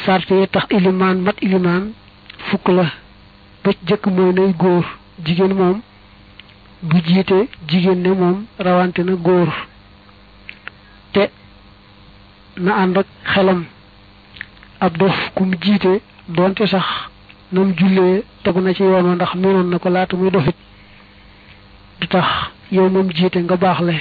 sart yi tax ilimaan mat ilimaan fukk la ba jëkk mooy nay góor jigéen moom bu jiite jigéen ne moom rawante na góor te na ànd ak xelam ab dof ku mu jiite doonte sax nam jullee tegu na ci yoon wa ndax miinoon na ko laata muy dofit du tax yow moom jiite nga baaxle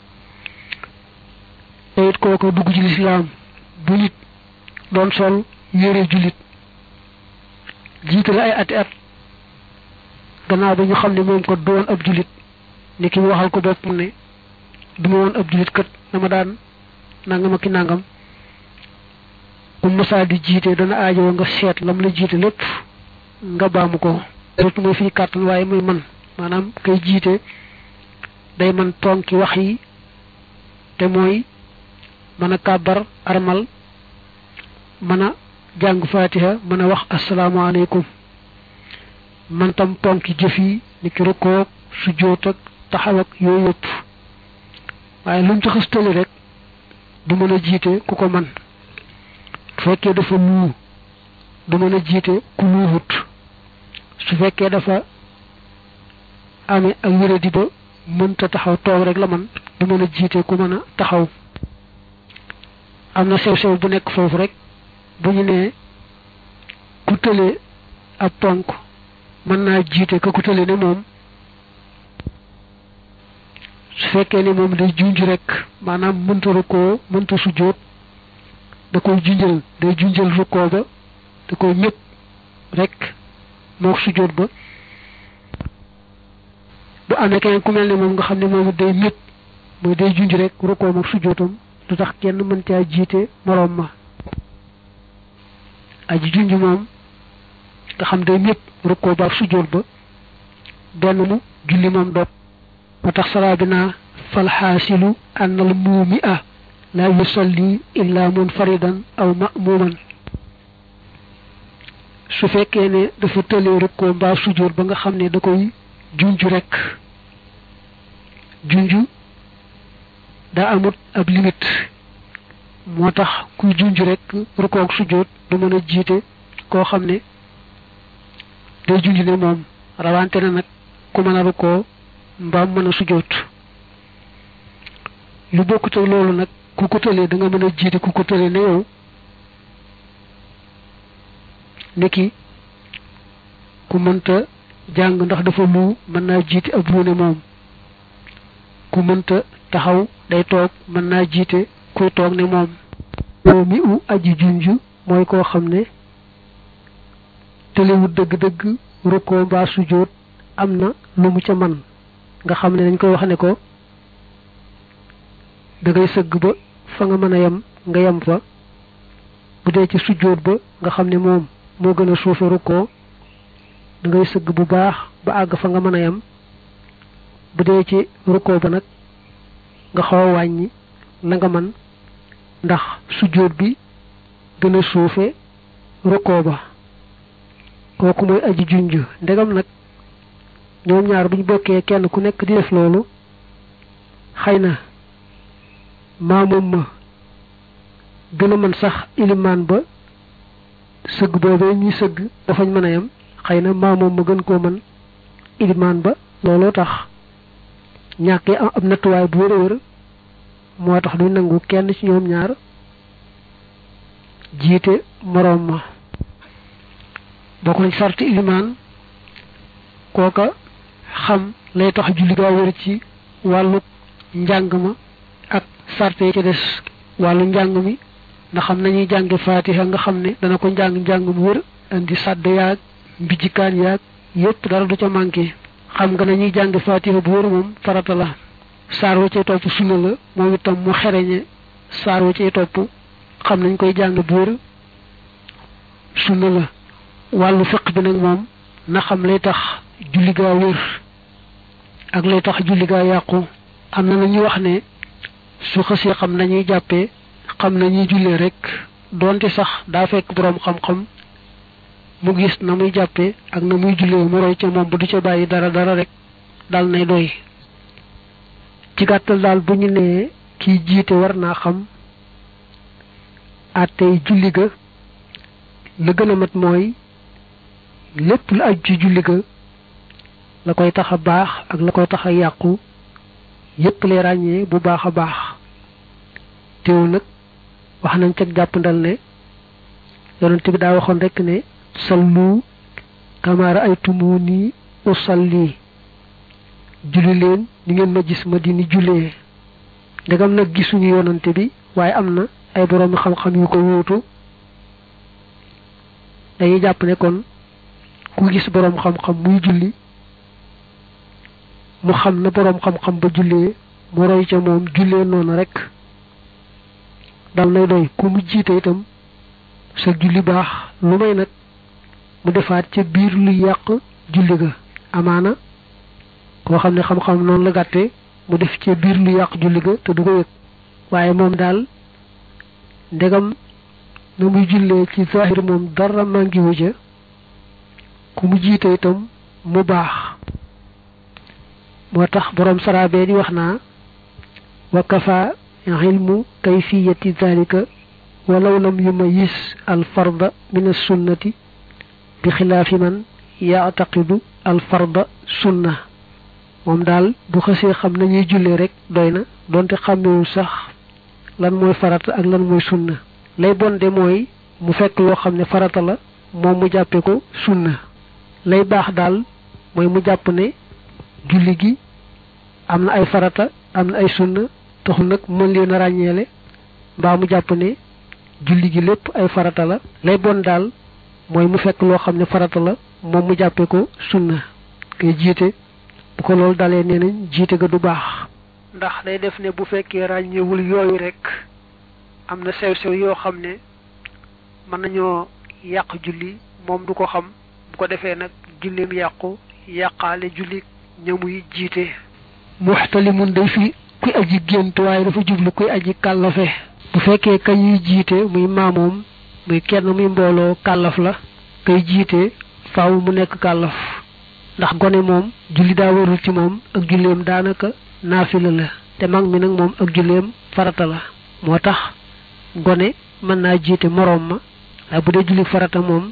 te it kooku dugg ci lislaam bu nit doon sol yére jullit jiite la ay ati at gannaaw ba ñu xam ne moom ko doon ab jullit ni ki mu waxal ko bopp ne du ma woon ab jullit kat dama daan nangam ak ki nangam bu masaa di jiite dana aajowoo nga seet lam la jiite lépp nga baamu ko surtout mooy fii kàttan waaye muy man maanaam kay jiite day man tonki wax yi te mooy mën a kàbbar armal mën a jàng fatiha mën a wax asalaamaaleykum man tam tonki jëf yi ni ki rukkoog sujjóot ak taxaw ak yooyu yëpp waaye lu mu ci xëstali rek du mën a jiite ku ko man su fekkee dafa nuu du mën a jiite ku nuuxut su fekkee dafa amee ak wéradi ba mënta taxaw toog rek la man du mën a jiite ku mën a taxaw am na sew-sew bu nekk foofu rek bu ñu nee ku tële ab ponk mën naa jiite ka ku tële ne moom su fekkee ne moom day junj rek maanaam mënta rukkoo mënta sujjóot da koy junjal day junjal rukkoo ba da koy ñëpp rek moo sujjóot ba bu amee keneen ku mel ne moom nga xam ne moom day ñëpp mooy day junj rek rukkoo moom sujjóotam du tax kenn mën caa jiite moroom ma aji junj moom nga xam day ñëpp rukkoo ba sujjóot ba benn mu julli moom dog moo tax saraa bi naa falxaasilu annal muumi a la yusalli illa munfaridan aw ma'muman su fekkee ne dafa tëlee rukkoo mbaa sujjóot ba nga xam ne da koy junj rek junj daa amut ab limite moo tax kuy junj rek rukkoo ak sujjóot du mën a jiite koo xam ne day junj ne moom rawante na nag ku mën a rukkoo mbaam mën a sujjóot lu bokkut ak loolu nag ku ko tëlee da nga mën a jiite ku ko tëlee ne yow niki ku mënta jàng ndax dafa lu mën naa jiite ab ruune moom ku mënta taxaw day toog mën naa jiite kuy toog ne moom yow mi u aji junj mooy koo xam ne tëlewut dëgg-dëgg rukkoo mbaa sujjóot am na lu mu ca man nga xam ne dañ koy wax ne ko da ngay sëgg ba fa nga mën a yem nga yem fa bu dee ci sujjóot ba nga xam ne moom moo gën a suufe rukkoo da ngay sëgg bu baax ba àgg fa nga mën a yem bu dee ci rukkoo ba nag nga xaw a wàññi la nga man ndax sujjóot bi gën a suufe rukkoo ba kooku mooy aji junj ndegam nag ñoom ñaar buñ bokkee kenn ku nekk di def loolu xëy na maamoom ma gën a mën sax ilimaan ba sëgg boobee ñuy sëgg dafañ mën a yem xëy na maamoom ma gën koo mën ilimaan ba looloo tax ñàkkee am ab nattuwaay bu wër a wër moo tax duñ nangu kenn ci ñoom ñaar jiite moroom ma bokk nañ sarti ilimaan kooka xam lay tax julli gaa wër ci wàllu njàng ma ak sarte yi ci des wàllu njàng mi ndax xam nañuy jànge faatiha nga xam ne dana ko njàng njàng mu wër indi sàdd yaag mbijjikaan yaag yépp dara du ca manqué xam nga nañuy jànge faatiha bu wër moom farata la saar wa cay topp sunna la moom itam mu xereñe saar wa cay topp xam nañ koy jàng bu wër sunna la wàllu fiq bi nag moom na xam lay tax julli gaa wër ak lay tax julli gaa yàqu am na ñu wax ne su xësee xam nañuy jàppee xam nañuy jullee rek doonte sax daa fekk boroom xam-xam mu gis na muy jàppee ak na muy jullee mu roy ca moom bu du ca bàyyi dara dara rek dal nay doy ci gàttal daal bu ñu nee kiy jiite war naa xam àttey julli ga la gën a mat mooy lépp lu aju ci julli ga la koy tax a baax ak la koy tax a yàqu yépp lay ràññee bu baax a baax teewul nag wax nañ ca jàppandal ne yonent bi daa waxoon rek ne sallu kama ra'aytumuni usalli julli leen ni ngeen ma gis ma di ni jullee ndegam nag gisuñu yonante bi waaye am na ay boroomi xam-xam yu ko wuutu dañuy jàpp ne kon ku gis boroom xam-xam muy julli mu xam na boroom xam-xam ba jullee mu roy ca moom jullee noonu rek dal nay doy ku mu jiite itam sa julli baax lu may nag mu defaat ca biir luy yàq julli ga amaana koo xam ne xam-xam noonu la gàtte mu def ca biir lu yàq julli ga te du ko yëg waaye moom daal ndegam na muy jullee ci zahir moom dara mangi wu ja ku mu jiite itam mu baax moo tax boroom saraabe di wax naa wa kafa ilmu kayfiyati zalika walaw lam yumayis al farda min as sunnati bi xilaafi man yaataqidu al farda sunna moom daal bu xësee xam nañuy jullee rek doy na donte xàmmewul sax lan mooy farata ak lan mooy sunna lay bonde mooy mu fekk loo xam ne farata la moom mu jàppe ko sunna lay baax daal mooy mu jàpp ne julli gi am na ay farata am na ay sunna taxul nag mën leen a ràññeele mbaa mu jàpp ne julli gi lépp ay farata la lay bon daal mooy mu fekk loo xam ne farata la moom mu jàppe ko sunna kay jiite bu ko loolu dalee nee nañ jiite ga du baax ndax day def ne bu fekkee ràññewul yooyu rek am na sew-sew yoo xam ne mën nañoo yàq julli moom du ko xam bu ko defee nag julleem yàqu yàqaale julli ñamuy jiite muxtalimun day fi kuy aji gént waaye dafa jublu kuy aji kàllafe bu fekkee ka ñuy jiite muy maamoom muy kenn muy mbooloo kàllaf la kay jiite faaw mu nekk kàllaf ndax gone moom julli daa warul ci moom ak julleem daanaka naafila la te mag mi nag moom ak julleem farata la moo tax gone mën naa jiite moroom ma waaye bu dee julli farata moom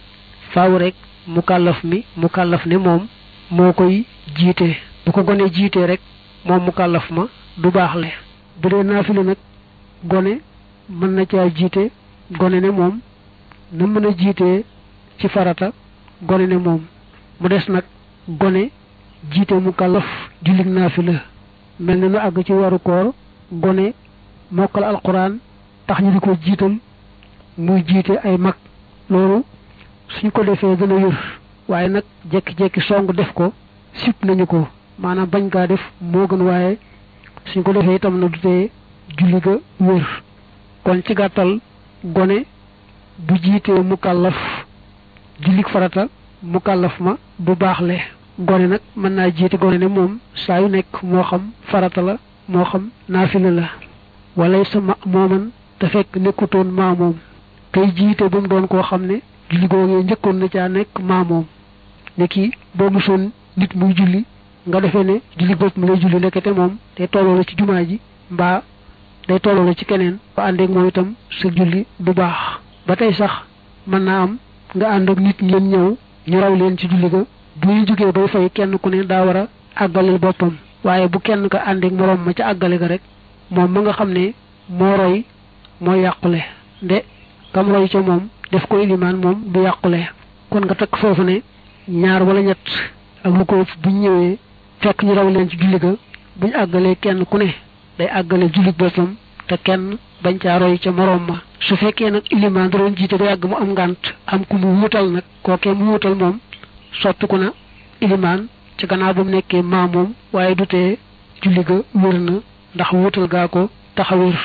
faaw rek mu kàllaf mi mu kàllaf ne moom moo koy jiite bu ko gone jiitee rek moom mu kàllaf ma du baaxle bu dee naafila nag gone mën na caa jiite gone ne moom na mën a jiitee ci farata gone ne moom mu des nag gone jiite mu kàllaf jullig naafila mel na nu àgg ci waru koor gone mokkal alquran tax ñu di ko jiital muy jiite ay mag loolu suñ ko defee dana wér waaye nag jekki-jekki song def ko sip nañu ko maanaam bañ kaa def moo gën waaye suñ ko defee itam na du tee julli ga wér kon ci gàttal gone bu jiitee mu kàllaf jullig farata mu kàllaf ma du baaxle gone nag mën naa jiite gone ne moom saa yu nekk moo xam farata la moo xam naafila la walay sa ma mooman te fekk nekkutoon maamoom kay jiite ba mu doon koo xam ne julli googee njëkkoon na caa nekk maamoom ne kii boo mosoon nit muy julli nga defee ne julli bopp mi lay julli ndekete moom day tolloo la ci jumaa ji mbaa day tolloo la ci keneen ba àndeek moom itam sa julli du baax ba tey sax mën naa am nga ànd ak nit ngeen ñëw ñu raw leen ci julli ga bu ñu jógee bay fay kenn ku ne daa war a àggaleel boppam waaye bu kenn ka àndeek moroom ma ca àggale ga rek moom ma nga xam ne moo roy moo yàqule nde kam roy ca moom def ko ilimaan moom du yàqule kon nga takk foofu ne ñaar wala ñett ak lu ko buñ ñëwee fekk ñu raw leen ci julli ga buñ àggalee kenn ku ne day àggale julli boppam te kenn bañ caa roy ca moroom ma su fekkee nag ilimaan da doon jiite ba yàgg mu am ngànt am ku mu wuutal nag kookee mu wuutal moom soppiku na ilimaan ca gannaaw ba mu nekkee maa moom waaye du tee julli ga wér na ndax wuutal gaa ko taxawir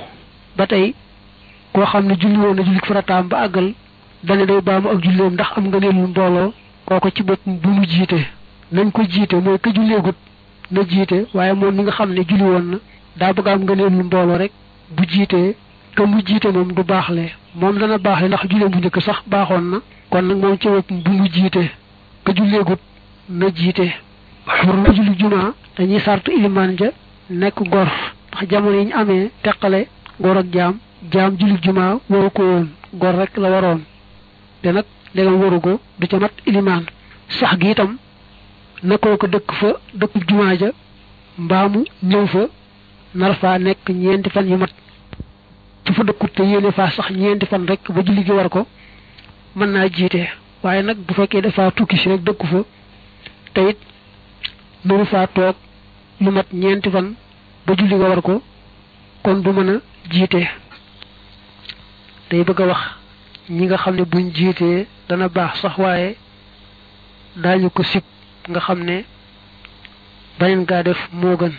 ba tey koo xam ne julli woon na julli farataam ba àggal dane day baamu ak julleem ndax am nga neelul mbooloo kooko ci bopp bu mu jiite nañ ko jiite mooy ka julleegut na jiite waaye moom mi nga xam ne julli woon na daa bëgg am nga neelul mbooloo rek bu jiitee ka mu jiite moom du baaxle moom dana baaxle ndax julleem bu njëkk sax baaxoon na kon nag moom ci bopp bu mu jiite ka julleegut na jiite xur na julli jumaa dañuy sartu ilimaan ja nekk gor ndax jamono yi ñu amee teqale gor ak jaam jaam julli jumaa waru ko woon gor rek la waroon te nag ndegam waru ko du ca mat ilimaan sax gi itam na koo ko dëkk fa dëkkub jumaa ja mbaamu ñëw fa nar faa nekk ñeenti fan yu mat su fa dëkkut te yéene faa sax ñeenti fan rek ba julli gi war ko mën naa jiite waaye nag bu fekkee dafa tukki si rek dëkku fa te it mënu faa toog lu mat ñeenti fan ba julli ga war ko kon du mën a jiite day bëgg a wax ñi nga xam ne buñ jiitee dana baax sax waaye daañu ko sib nga xam ne baneen gaa def moo gën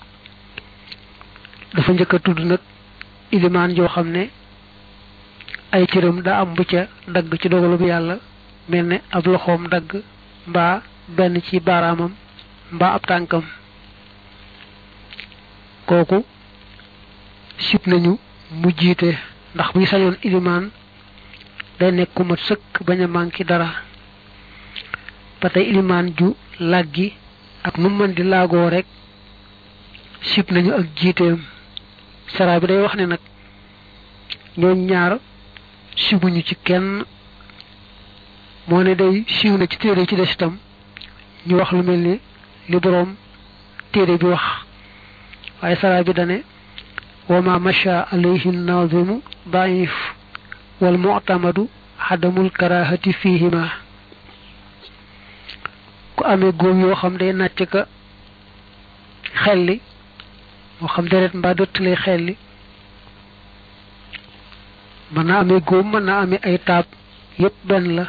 dafa njëkk a tudd nag ilimaan joo xam ne ay cëram daa am bu ca dagg ci dogalu bu yàlla mel ne ab loxoom dagg mbaa benn ci baaraamam mbaa ab tànkam kooku sib nañu mu jiite ndax buy sañoon ilimaan day nekk ku mat sëkk bañ a manqué dara ba tey ilimaan ju làggi ak nu mën di laagoo rek sib nañu ak jiiteem sara bi day wax ne nag ñooñ ñaar sibuñu ci kenn moo ne day siiw na ci téere ci des itam ñu wax lu mel ni li boroom téere bi wax waaye sara bi dane wa ma masha alayhi nazimu daif wal mu'tamadu xadamul karahati fihima ku amee góom yoo xam day nàcc ka xelli moo xam deret mbaa dëtt lay xelli mën naa amee góom mën naa amee ay taab yépp benn la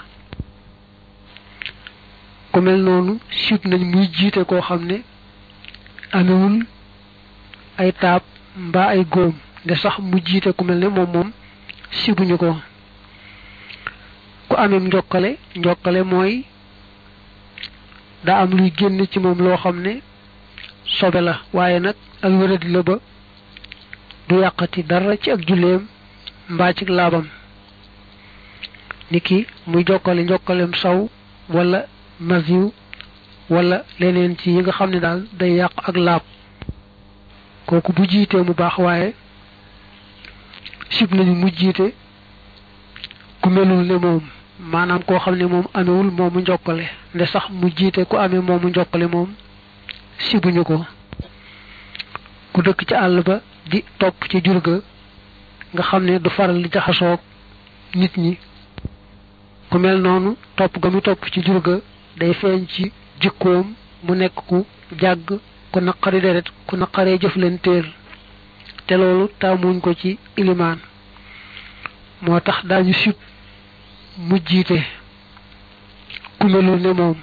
ku mel noonu sib nañ muy jiite koo xam ne amewul ay taab mbaa ay góom de sax mu jiite ku mel ne moom moom sibuñu ko ku amee njokkale njokkale mooy daa am luy génn ci moom loo xam ne sobe la waaye nag ak wéradi la ba du yàqati dara ci ak julleem mbaa ci laabam niki muy jokkale njokkalem saw wala masiw wala leneen ci yi nga xam ne daal day yàq ak laab kooku bu jiitee mu baax waaye sib nañu mu jiite ku melul ne moom maanaam koo xam ne moom amewul moomu njokkale nde sax mu jiite ku amee moomu njokkale moom sibuñu ko ku dëkk ci àll ba di topp ci jur ga nga xam ne du faral di jaxasoog nit ñi ku mel noonu topp ga mu topp ci jur ga day feeñ ci jikkoom mu nekk ku jàgg ku naqari deret ku naqaree jëflanteel te loolu taamuñ ko ci ilimaan moo tax daañu sib mu jiite ku melul ne moom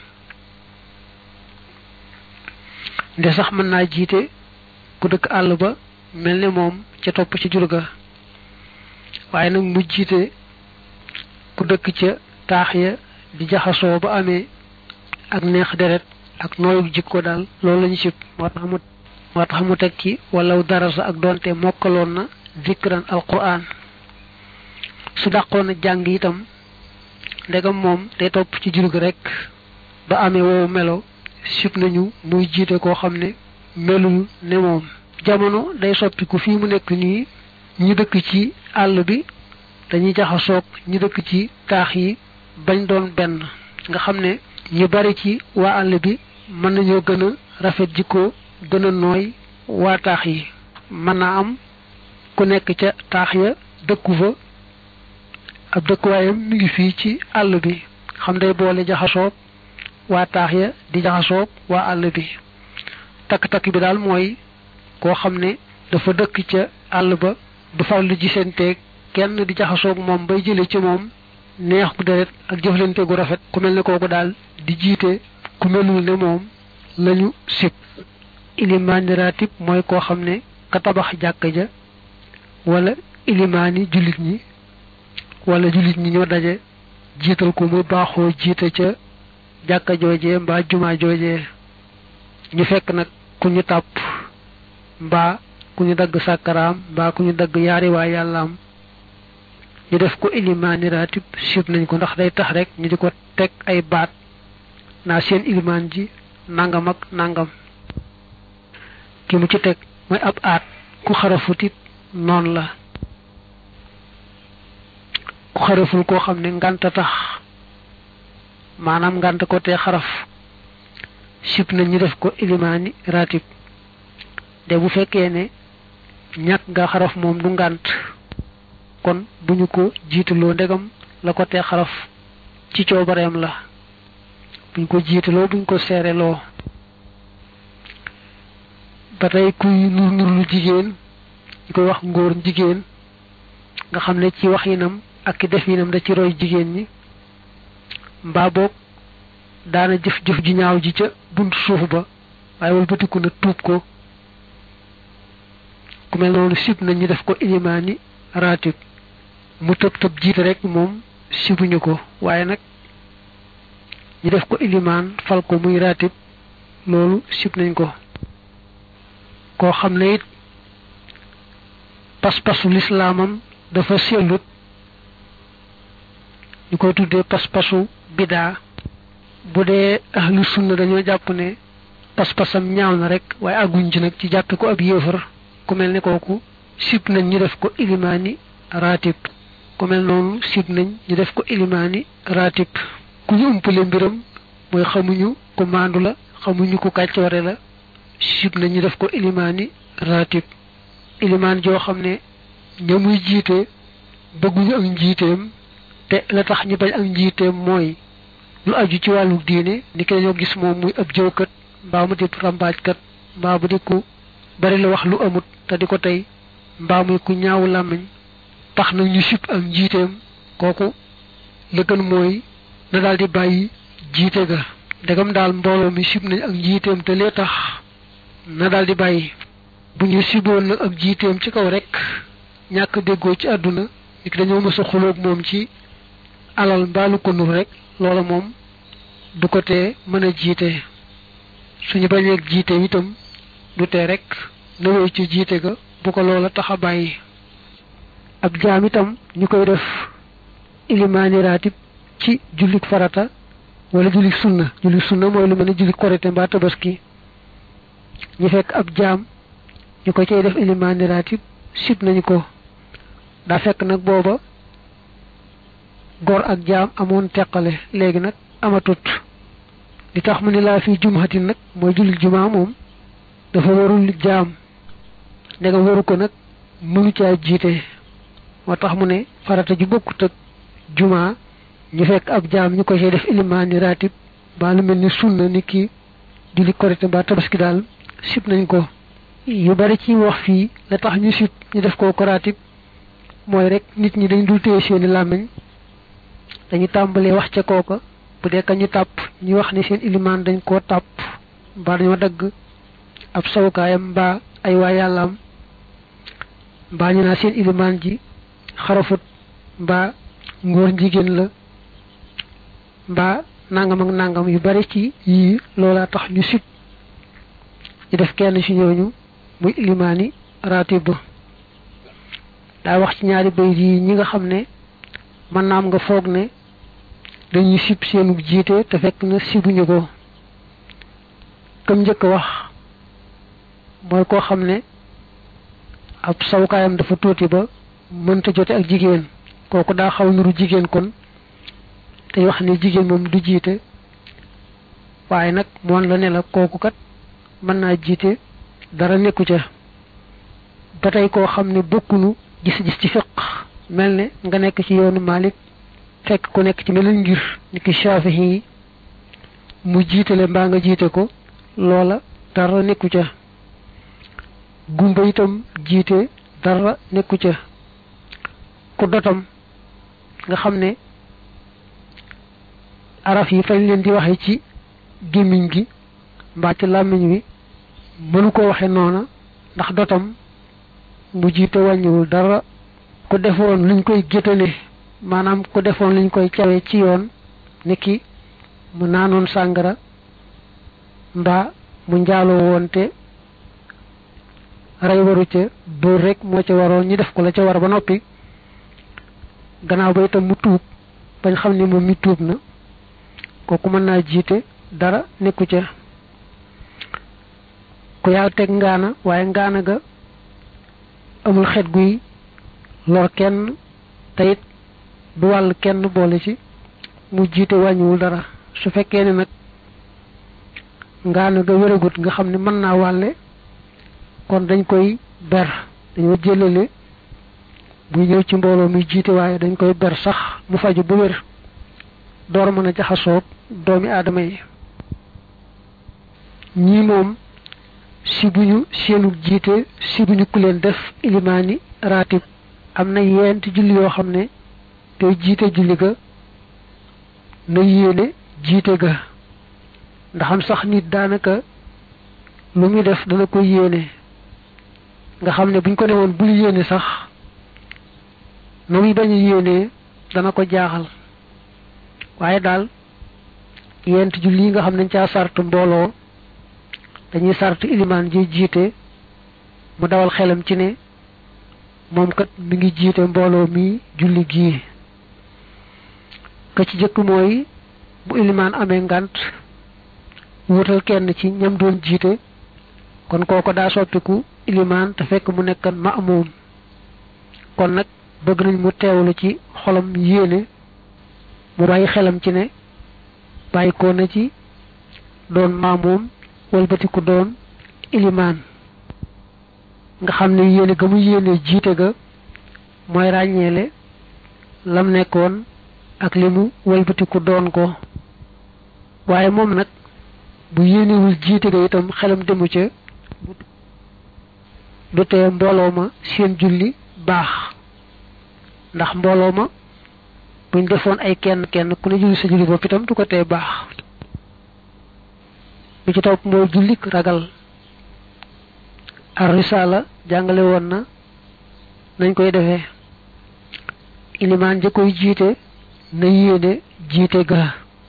nde sax mën naa jiite ku dëkk àll ba mel ne moom ca topp ci jur ga waaye nag mu jiite ku dëkk ca taax ya di jaxasoo ba amee ak neex deret ak nooyu jikko daal loolu lañu sib moo tax mu moo tax mu teg ci walaw darasa ak doonte mokkaloon na zikran alquran su dàqoon a jàng itam ndegam moom day topp ci jur gi rek ba amee woowu melo sib nañu muy jiite koo xam ne melul ne moom jamono day soppiku fii mu nekk nii ñi dëkk ci àll bi dañuy jaxasoog ñi dëkk ci taax yi bañ doon benn nga xam ne ñu bari ci waa àll bi mën nañoo gën a rafet jikko gën a nooy waa taax yi mën naa am ku nekk ca taax ya dëkku fa ab dëkkuwaayam mi ngi fii ci àll bi xam day boole jaxasoog waa taax ya di jaxasoog waa àll bi takk-takk bi daal mooy koo xam ne dafa dëkk ca àll ba du faral di gisanteeg kenn di jaxasoog moom bay jële ci moom neex gu deret ak jëflante gu rafet ku mel ne kooku daal di jiite ku melul ne moom lañu sib ilimaani ratib mooy koo xam ne ka tabax jàkka ja wala ilimaani jullit ñi wala jullit ñi ñoo daje jiital ko mu baaxoo jiite ca jàkka joojee mbaa jumaa joojee ñu fekk nag ku ñu tàpp mbaa ku ñu dagg sàkkaraam mbaa ku ñu dagg yaari waa yàllaam ñu def ko ilimaani ratib sib nañ ko ndax day tax rek ñu di ko teg ay baat naa seen ilimaan ji nangam ak nangam ki mu ci teg mooy ab aat ku xarafutit noonu la ku xaraful koo xam ne ngànta tax maanaam ngànt ko te xaraf sib na ñu def ko ilimaani ratib de bu fekkee ne ñàkk nga xaraf moom du ngànt kon duñu ko jiitaloo ndegam la ko te xaraf ci coobareem la buñ ko jiitaloo buñ ko seereloo ba tey kuy nur nur lu jigéen ñu koy wax ngóor jigéen nga xam ne ci wax yinam ak ki def yinam da ci roy jigéen ñi mbaa boog daana jëf-jëf ju ñaaw ji ca buntu suuf ba waaye walbatiku na tuub ko ku mel noonu sib na ñu def ko ilimaani ratib mu tëb tëb jiite rek moom sibuñu ko waaye nag ñu def ko ilimaan fal ko muy ratib loolu sib nañ ko koo xam ne it pas-pasu lislaamam dafa sellut ñu koy tuddee pas-pasu bidaa bu dee ahlu sunna dañoo jàpp ne pas-pasam ñaaw na rek waaye àgguñ ci nag ci jàppe ko ab yéefar ku mel ne kooku sib nañ ñu def ko ilimaani ratib ku mel noonu sib nañ ñu def ko ilimaani ratib ku ñu umpale mbiram mooy xamuñu ku maandu la xamuñu ku kàccoore la sib nañ ñu def ko ilimaani ratib ilimaan joo xam ne ña muy jiite bëgguñu ak njiiteem te la tax ñu bañ ak njiiteem mooy lu aju ci wàllu diine ni ki dañoo gis moom muy ab jëwkat mbaa mu di rambaajkat mbaa mu di ku bari la wax lu amut te di ko tey mbaa muy ku ñaawu làmmiñ tax na ñu sib ak njiiteem kooku la gën mooy na daal di bàyyi jiite ga ndegam daal mbooloo mi sib nañ ak njiiteem te lee tax na daal di bàyyi bu ñu siboon nag ak jiiteem ci kaw rek ñàkk déggoo ci àdduna ni ki dañoo mës a xuloog moom ci alal mbaalu ko nur rek loola moom du ko tee mën a jiite suñu bañeeg jiite itam du tee rek na wéy ci jiite ga bu ko loola tax a bàyyi ab jaam itam ñu koy def ilimaani raatib ci jullik farata wala jullik sunna jullik sunna mooy lu mel ne jullik korite mbaa tabaski ñu fekk ab jaam ñu ko cay def ilimaani raatib sib nañu ko daa fekk nag booba góor ak jaam amoon teqale léegi nag amatut li tax mu ne laa fi jumhatin nag mooy jullit jumaa moom dafa warul jaam ndegam waru ko nag mënu caa jiite moo tax mu ne farata ju bokkut ak jumaa ñu fekk ab jaam ñu ko cay def ilimaani ratib ba lu mel ni sunna ni ki julli korite ba tabaski daal sib nañ ko yu bari ci wax fii la tax ñu sib ñu def ko ko ratib mooy rek nit ñi dañ dul téye seeni làmmiñ dañu tàmbalee wax ca kooka bu dee ka ñu tàpp ñu wax ne seen ilimaan dañ koo tàpp mbaa dañoo dagg ab sawukaayam mbaa ay waa yàllaam mbaa ñu naa seen ilimaan ji xarafut mbaa ngóor jigéen la mbaa nangam ak nangam yu bari ci yii loolaa tax ñu sib ñu def kenn ci ñooñu muy ilimaani ratib daa wax ci ñaari bayit yi ñi nga xam ne mën naam nga foog ne dañuy sib seenu jiite te fekk na sibuñu ko kam njëkk wax mooy koo xam ne ab sawukaayam dafa tuuti ba mënta jote ak jigéen kooku daa xaw nuru jigéen kon te wax ne jigéen moom du jiite waaye nag moon la ne la kooku kat mën naa jiite dara nekku ca ba tey koo xam ne bokkunu gis-gis ci fiq mel ne nga nekk ci yoonu Malik fekk ku nekk ci meneen ngir ni ki Shafi'i yi mu jiitale mbaa nga jiite ko loola dara nekku ca gumba itam jiite dara nekku ca ku dotam nga xam ne araf yi fañ leen di waxe ci gémmiñ gi mbaa ci làmmiñ wi mënu ko waxe noona ndax dotam mu jiite wàññiwul dara ku defoon luñ koy géttale maanaam ku defoon luñ koy cawe ci yoon niki mu naanoon sàngara mbaa mu njaaloo woon te rey waru ca dóor rek moo ca waroon ñu def ko la ca war ba noppi gannaaw ba itam mu tuub bañ xam ne moom mi tuub na kooku mën naa jiite dara nekku ca ku yàlla teg ngaana waaye ngaana ga amul xet guy lor kenn te it du wàll kenn boole ci mu jiite wàññiwul dara su fekkee ne nag ngaana ga wéragut nga xam ne mën naa wàlle kon dañ koy ber dañoo jëlale buy ñëw ci mbooloo muy jiite waaye dañ koy ber sax mu faju bu wér door mën a jaxasoog doomi aadama yi ñii moom si buñu seenu jiite si buñu ku leen def ilimaani raatib am na yeenti julli yoo xam ne tey jiite julli ga na yéene jiite ga ndaxam sax nit daanaka lu muy def dana ko yéene nga xam ne buñ ko newoon bul yéene sax na muy bañ a yéenee dana ko jaaxal waaye daal yent julli yi nga xam ne caa sart mbooloo dañuy sart ilimaan ji jiite mu dawal xelam ci ne moom kat mi ngi jiite mbooloo mi julli gii ka ci jëkk mooy bu ilimaan amee ngant wutal kenn ci ñam doon jiite kon kooko daa soppiku ilimaan te fekk mu nekkan ma'muum kon nag bëgg nañ mu teewlu ci xolam yéene mu bàyyi xelam ci ne bàyyi ko na ci doon maamuum walbatiku doon ilimaan nga xam ne yéene ga mu yéene jiite ga mooy ràññeele lam nekkoon ak li mu walbatiku doon ko waaye moom nag bu yéenewul jiite ga itam xelam demu ca du tee mbooloo ma seen julli baax ndax mbooloo ma buñ defoon ay kenn kenn ku ne julli sa julli bopp itam du ko tee baax bi ci topp mooy jullik ragal ar risala jàngale woon na nañ koy defee ilimaan ja koy jiite na yéene jiite ga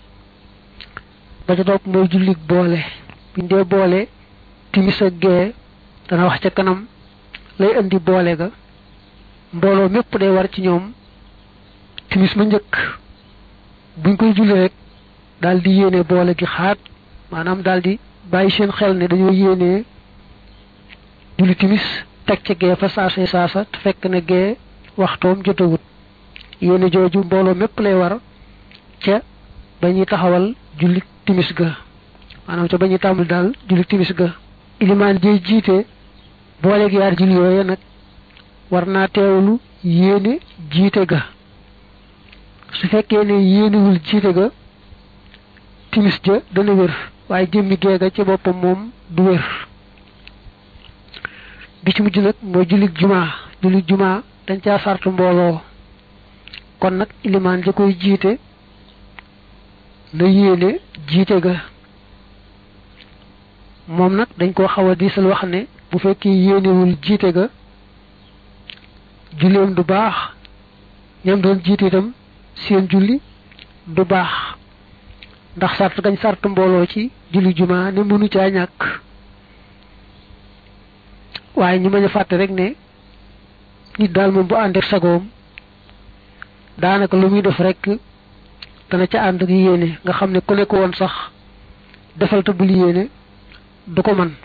ba ca topp mooy jullik boole buñ dee boole timis ak gee dana wax ca kanam lay indi boole ga mbooloo mépp day war ci ñoom timis ma njëkk buñ koy julli rek daal di yéene boole gi xaat maanaam daal di bàyyi seen xel ne dañoo yéenee julli timis teg ca gee fa saasa saasa te fekk na gee waxtoom jotagut yéene jooju mbooloo mépp lay war ca ba ñuy taxawal julli timis ga maanaam ca ba ñuy tàmbali daal julli timis ga ilimaan jey jiite booleeg yaar julli yooye nag war naa teewlu yéene jiite ga su fekkee ne yéenewul jiite ga timis ja dana wér waaye jëmmi geega ci boppam moom du wér bi ci mujj nag mooy jullit jumaa jullit jumaa dañ caa sart mbooloo kon nag ilimaan ja koy jiite na yéene jiite ga moom nag dañ koo xaw a diisal wax ne bu fekkee yéenewul jiite ga julleem du baax ñam doon jiite itam seen julli du baax ndax sart gañ sart mbooloo ci julli juma ne mënu caa ñàkk waaye ñu mañ a fàtte rek ne nit daal moom bu ànd ak sagoom daanaka lu muy def rek dana ca ànd ak yéene nga xam ne ku nekk woon sax defal te bul yéene du ko man